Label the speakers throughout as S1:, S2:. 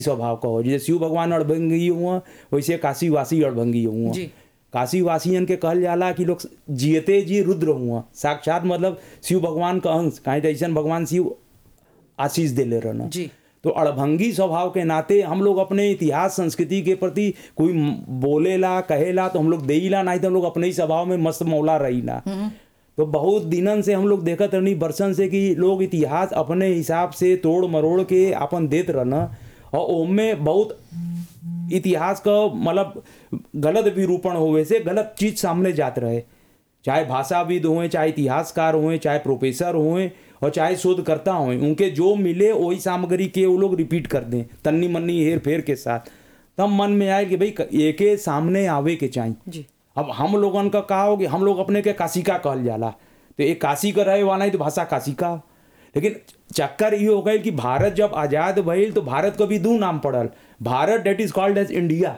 S1: स्वभाव का हो जैसे शिव भगवान अड़भंगी हुआ वैसे काशीवासी अड़भंगी हुआ
S2: जी।
S1: काशीवासियन के कहल जाला कि लोग जियते जी रुद्र हुआ साक्षात मतलब शिव भगवान का अंश काहे ऐसा भगवान शिव आशीष देले रहना
S2: जी
S1: तो अड़भंगी स्वभाव के नाते हम लोग अपने इतिहास संस्कृति के प्रति कोई म- बोलेला कहेला तो हम लोग देईला नहीं तो हम लोग अपने ही स्वभाव में मस्त मौला रहीला तो बहुत दिनन से हम लोग देखत रहनी बरसन से कि लोग इतिहास अपने हिसाब से तोड़ मरोड़ के अपन देत रहना और ओमे बहुत इतिहास का मतलब गलत विरूपण होवे से गलत चीज सामने जात रहे चाहे भाषाविद हों चाहे इतिहासकार हों चाहे प्रोफेसर हों और चाहे शोधकर्ता हों उनके जो मिले वही सामग्री के वो लोग रिपीट कर दें तन्नी मन्नी हेर फेर के साथ तब मन में आए कि भाई एके सामने आवे के चाहिए
S2: जी
S1: अब हम लोगन का का हो कि हम लोग अपने के काशिका कहल जाला तो एक काशी का रहे वाला ही तो भाषा काशिका लेकिन चक्कर ये हो गई कि भारत जब आजाद भइल तो भारत को भी दू नाम पड़ल Bharat that is called as India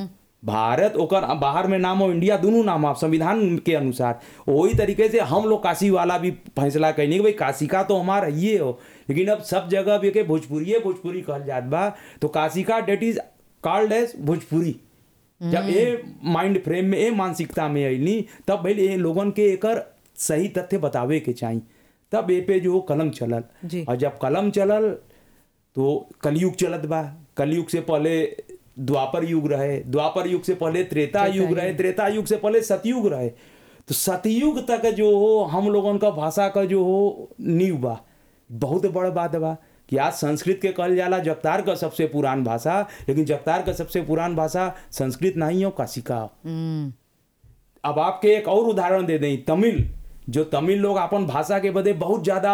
S1: Bharat ओकर बाहर में नाम हो इंडिया दोनों नाम आप संविधान के अनुसार वही तरीके से हम लोग काशी वाला भी फैसला कैनी कि भाई काशिका तो हमारा ये हो लेकिन अब सब जगह भी के भोजपुरी भोजपुरी कहल जात बा तो Kashika that is called as Bhojpuri जब ये माइंड फ्रेम में ये मानसिकता में अली तब भाई ये लोगन के एकर सही तथ्य बतावे के चाहिए तब ए पे जो कलम चलल
S2: जी।
S1: और जब कलम चलल तो कलयुग चलत बा कलयुग से पहले द्वापर युग रहे द्वापर युग से पहले त्रेता युग रहे त्रेता युग से पहले सतयुग रहे तो सतयुग तक जो हो हम लोगन का भाषा का जो हो नींव बा बहुत बड़ बात बा कि आज संस्कृत के कहल जाला जगतार का सबसे पुरान भाषा लेकिन जगतार का सबसे पुरान भाषा संस्कृत नहीं हो काशिका हो
S2: हम्म
S1: अब आपके एक और उदाहरण दे दें तमिल जो तमिल लोग अपन भाषा के बदे बहुत ज्यादा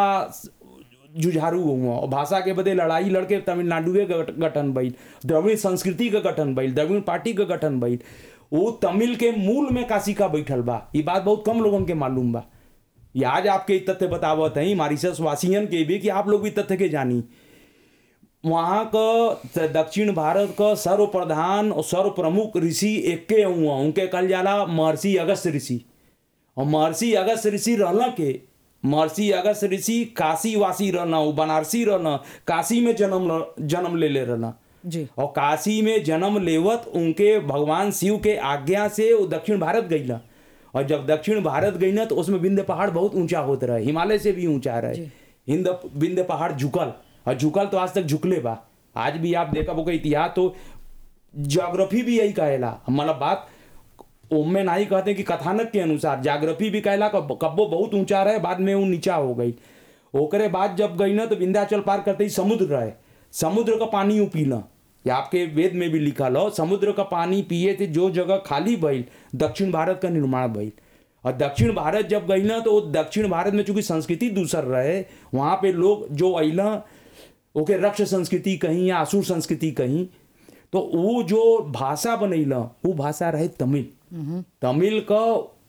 S1: जुझारू हुआ और भाषा के बदे लड़ाई लड़के तमिलनाडु के गठ- गठन भइल द्रविड़ संस्कृति का गठन भइल द्रविड़ पार्टी का गठन भइल वो तमिल के मूल में काशिका बैठल बा ये बात बहुत कम लोगन के मालूम बा ये आज आपके ई तथ्य बतावत हैं मारिशस वासियन के भी कि आप लोग भी तथ्य के जानी वहाँ का दक्षिण भारत का सर्व प्रधान और सर्व प्रमुख ऋषि एके हुआ उनके कहल जाला महर्षि अगस्त ऋषि और महर्षि अगस्त ऋषि रहना के महर्षि अगस्त ऋषि काशी वासी रहना वो बनारसी रहना काशी में जन्म ल- जन्म ले ले रहना
S2: जी
S1: और काशी में जन्म लेवत उनके भगवान शिव के आज्ञा से वो दक्षिण भारत गईला और जब दक्षिण भारत गई ना तो उसमें विंध्य पहाड़ बहुत ऊंचा होता रहे हिमालय से भी ऊंचा रहे हिंद विंध्य पहाड़ झुकल और झुकल तो आज तक झुकले बा आज भी आप देखा होगा इतिहास तो ज्योग्राफी भी यही कहेला मतलब बात ओमे नहीं कहते कि कथानक के अनुसार जाग्रफी भी कहला कब कब्बो बहुत ऊंचा रहे बाद में वो नीचा हो गई ओकरे बाद जब गई ना तो विंध्याचल पार करते ही समुद्र रहे समुद्र का पानी ऊ पीना ये आपके वेद में भी लिखल हो समुद्र का पानी पिए थे जो जगह खाली भइल दक्षिण भारत का निर्माण भइल और दक्षिण भारत जब गई ना तो वो दक्षिण भारत में चूंकि संस्कृति दूसर रहे वहाँ पे लोग जो अला ओके रक्ष संस्कृति कहीं या असुर संस्कृति कहीं तो वो जो भाषा बनैला वो भाषा रहे तमिल तमिल का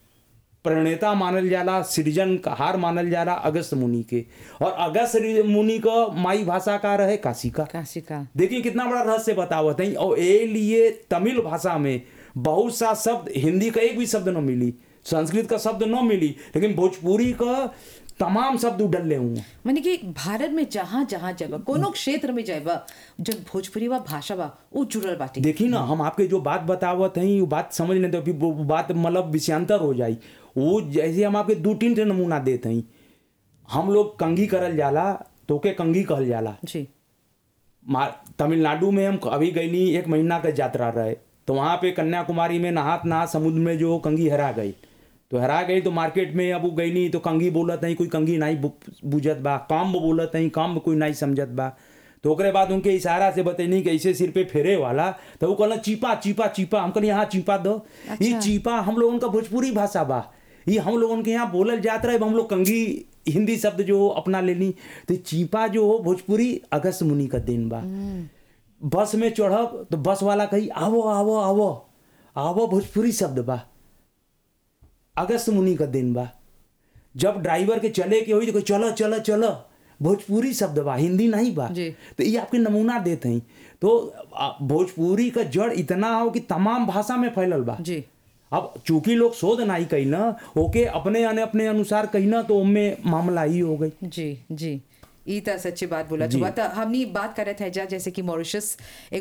S1: प्रणेता मानल जाला सृजनहार मानल जाला अगस्त मुनि के और अगस्त रि- मुनि का माई भाषा का रहे काशिका
S2: काशी का
S1: देखिए कितना बड़ा रहस्य बतावत है और ए लिए तमिल भाषा में बहुत सा शब्द हिंदी का एक भी शब्द न मिली संस्कृत का शब्द न मिली लेकिन भोजपुरी का तमाम शब्द उडल्ले हुए
S2: माने कि भारत में जहाँ जहाँ जगह कोनो क्षेत्र में जाए जो भोजपुरी वा भाषा बा वो जुड़ल बाटे
S1: देखी ना हम आपके जो बात बतावत हैं वो बात समझ लेते हो फिर वो वो बात मतलब विषयांतर हो जाई वो जैसे हम आपके दो तीन ठे नमूना देते हैं हम लोग कंघी करल जाला तो के कंघी कहल जाला
S2: जी
S1: मा- तमिलनाडु में हम अभी गईली एक महीना का यात्रा रहे तो वहाँ पे कन्याकुमारी में नहात नहात समुद्र में जो कंघी हरा गई तो हरा गई तो मार्केट में अब वो गईली तो कंघी बोलत नहीं कोई कंघी नहीं बु- बुझत बा काम बोलत नहीं काम कोई नहीं समझत बा तो ओकरे बाद उनके इशारा से बतैनी कि ऐसे सिर पे फेरे वाला तो वो कहला चीपा चीपा चीपा हम कहली यहाँ चीपा दो ये चीपा हम लोगन का भोजपुरी भाषा बा ये हम लोगन के यहाँ बोलल जात रहे हम लोग कंघी हिंदी शब्द जो अपना लेनी तो चीपा जो हो भोजपुरी अगस्त मुनि का दिन बा बस में चढ़ब तो बस वाला कही आवो आवो आवो आवो भोजपुरी शब्द बा अगस्त मुनि का दिन बा जब ड्राइवर के चले के होई तो कोई चलो चलो चलो भोजपुरी शब्द बा हिंदी नहीं बा
S2: जी।
S1: तो ये आपके नमूना देते हैं तो आ, भोजपुरी का जड़ इतना हो कि तमाम भाषा में फैलल बा
S2: जी
S1: अब चूंकि लोग शोध नहीं कही ना ओके अपने अने अपने अनुसार कही ना तो उनमें मामला ही हो गई
S2: जी जी ई त सच्ची बात बोला
S1: जी।
S2: हुआ त हमनी बात करत है जा जैसे कि मॉरिशस